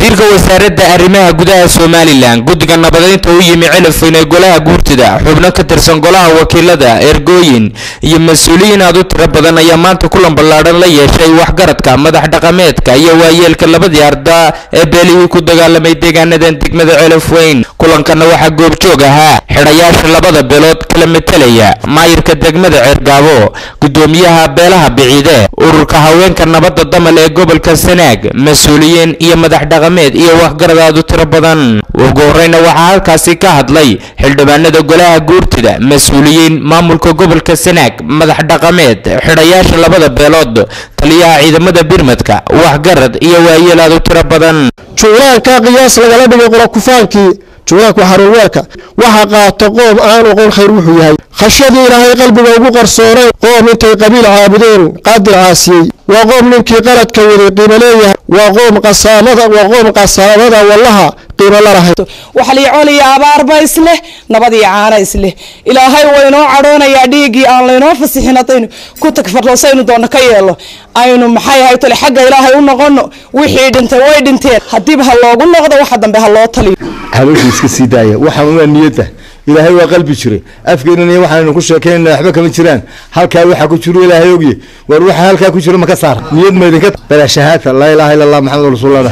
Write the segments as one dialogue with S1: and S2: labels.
S1: wasiirka wasaaradda arrimaha gudaha somalilan guddiga nabadeynta u yimi celafweyn ee golaha guurtida xubno ka tirsan golaha wakiilada ergooyin iyo mas-uuliyiin aad u tiro badan ayaa maanta kulan ballaadhan la yeeshay waxgaradka madax dhaqameedka iyo waayeelka labadii arda ee beelihii ku dagaalamay deegaanadan degmada celafweyn kulankana waxaa goobjoog ahaa xidhayaasha labada beelood kala metelaya maayirka degmada ceergaabo gudoomiyaha beelaha biciide ururka haweenka nabadda damal ee gobolka sanaag mas-uuliyiin iyo madax dhaqameed iyo waxgarad aad u tiro badan ugu horeyna waxaa halkaasi ka hadlay xildhibaanada golaha guurtida mas-uuliyiin maamulka gobolka sanaag madax dhaqameed xidhayaasha labada beelood taliyaha ciidamada birmadka waxgarad iyo waayeel aad u tiro badan
S2: juulaanka qiyaas lagala dhigay qolokufaankii juulaanka waa xaruurweelka waxa qaata qoom aan oqon khayr wuxuu yahay khashadii ilaahay qalbiga ugu qarsoonay qoom intay qabiil caabudeen qaadir caasiyey waa qoom ninkii qaladka waday qiimo leeyahay waa qoom qasaamada waa qoom qasaamada wallaha qiimo la lahayd
S3: waxliicoon iyo abaarba isleh nabad iyo caana isleh ilaahay waa inoo cadhoonayaa dhiiggii aan laynoo fasixin haddaynu ku tagfarloosaynu doonno ka yeelo aynu maxay ahay tole xagga ilaahay u noqono wixii dhintay way dhinteen haddiiba ha loogu noqdo waxa dambe ha loo taliyo
S4: habeenkii iska sii daaya waxaan waa niyadda ilaahay waa qalbi jire afkeenan iyo waxaanu ku sheekeynana waxba kama jiraan halkaa waxa ku jiro ilaahay ogye war waxa halkaa ku jiro maka saar niyad maydinka bala shahaata laa ilaaha illa allah maxamed rasuulullah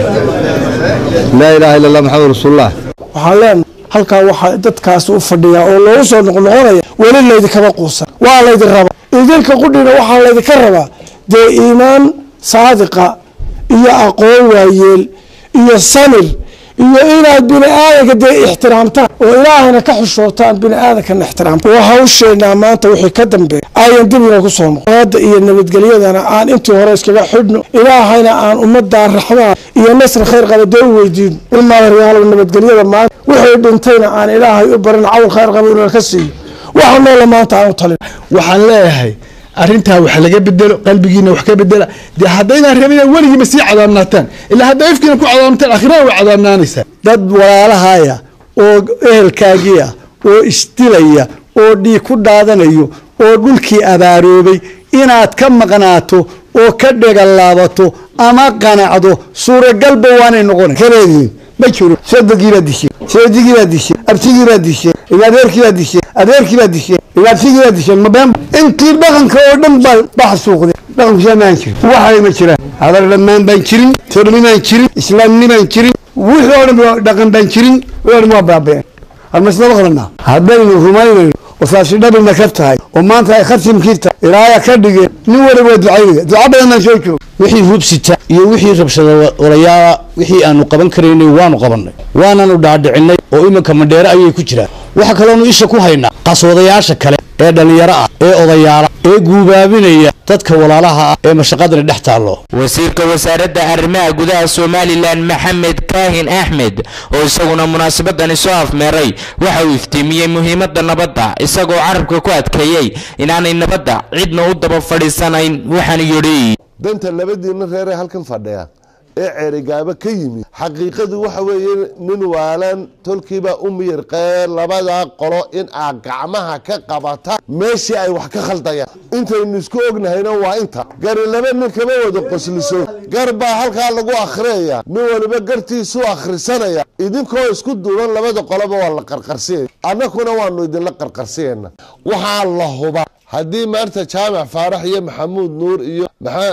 S4: laa ilaaha illa allah maxamed rasuulullah
S2: waxaan leenahay halkaa waxaa dadkaasi u fadhiyaa oo loogu soo noqnoqonaya weli laydinkama quusan waa laydin rabaa idinka qudhina waxaa laydinka rabaa dee iimaan saadiqa iyo aqoon waayeel iyo samir iyo inaad bini aadanka dee ixtiraamtaan oo ilaahayna ka xishootaan bini aadankana ixtiraamta oo hawsheenaa maanta wixii ka dambeeya ayan dibina ku soo noqon hadda iyo nabadgelyadana aan intii hore iskaga xidhno ilaahayna aan ummadaa raxmaa iyo nasri khayr qaba dee u weydiino ilmaadaryaalw nabadgelyada maanta wixii dhintayna aan ilaahay u barin cawl khayr qaba inuu ka siiyo waxa noola maanta aan u talin
S4: waxaan leeyahay arrintaa wax laga bedelo qalbigiina wax ka bedela dee haddaydaan rabin inaad weligiiba sii cadaamnaataan ilaa haddaa ifkiina ku cadaamtaan akhirana way cadaamnaanaysaa
S2: dad walaalahaya oo ehelkaagiia oo isdilaya oo dhiig ku daadanayo oo dhulkii abaaroobay inaad ka maqnaato oo ka dhegallaabato ama qanacdo suuragalba waanay noqona kareediin ma jiro sadagiibaad disheen seedigiibaad disheen abtigiibaad disheen adeerkiibaad disheen adeerkiibaad disheen igaadsigiibaad disheen mabeen intii dhaqanka oo dhan baa baxsuuqday dhaqankusaa maan jirin waxay ma jiraan hadal dhammaan baan jirin tornimaan jirin islaamnimaan jirin wixii oo dhan dhaqan baan jirin oo dhan waa baabeen halmasnaba qabanaa haddaynu rumaynayno oo saasi dhabina ka tahay oo maanta ay khatimkii tahay ilaaya ka dhigeen nin waliba waa ducaynaya duca badan baan soo joog
S5: wixii hubsita iyo wixii rabshada walayaala wixii aanu qaban karaynay waanu qabannay waananu dhaadhicinay oo iminka mandheere ayay ku jiraan waxa kaloonu isha ku haynaa qaswadayaasha kale ee dhallinyaro ah ee odayaala ee guubaabinaya dadka walaalaha ah ee mashaqadani dhex taallo
S1: wasiirka wasaaradda arrimaha gudaha somalilan maxamed kaahin axmed oo isaguna munaasabadani soo afmeeray waxa uu iftiimiyey muhiimadda nabadda isagoo carabka ku adkeeyey inaanay nabadda cidna u daba fadhiisanayn waxaanu yidhi
S6: danta labadiina reeree halkan fadhiya ee ceerigaabo ka yimid xaqiiqadu waxa weeye nin waalan tolkiibaa u miyirqee labadaa qolo in aad gacmaha ka qabata meeshii ay wax ka khaldayaan intaynu isku ognahayna waa inta gari laba nin kama wada qosliso gar baa halkaa lagu akhriyaya nin waliba gartiisu akhrisanaya idinkoo isku duuban labada qoloba waa la qarqarsiyaya annakuna waanu idinla qarqarsiyayna waxaa la huba haddii maanta jaamac faarax iyo maxamuud nuur iyo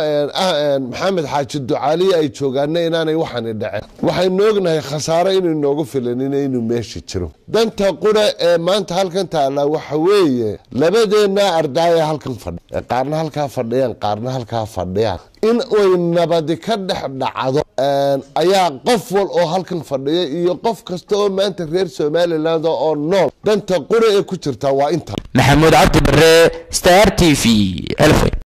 S6: maxamed xaaji ducaaliya ay joogaana inaanay waxaani dhaceen waxaynu ognahay khasaare inay noogu filanin inuu meesha jiro danta qura ee maanta halkan taalla waxa weeye labadeenna ardaaya halkan fadhi qaarna halkaa fadhiyaan qaarna halkaa fadhiyaan in ay nabadi ka dhex dhacdo ayaa qof wal oo halkan fadhiya iyo qof kasta oo maanta reer somaliland oo nool danta qura ee ku jirta waa inta
S1: maxamuud cabdi bare star t v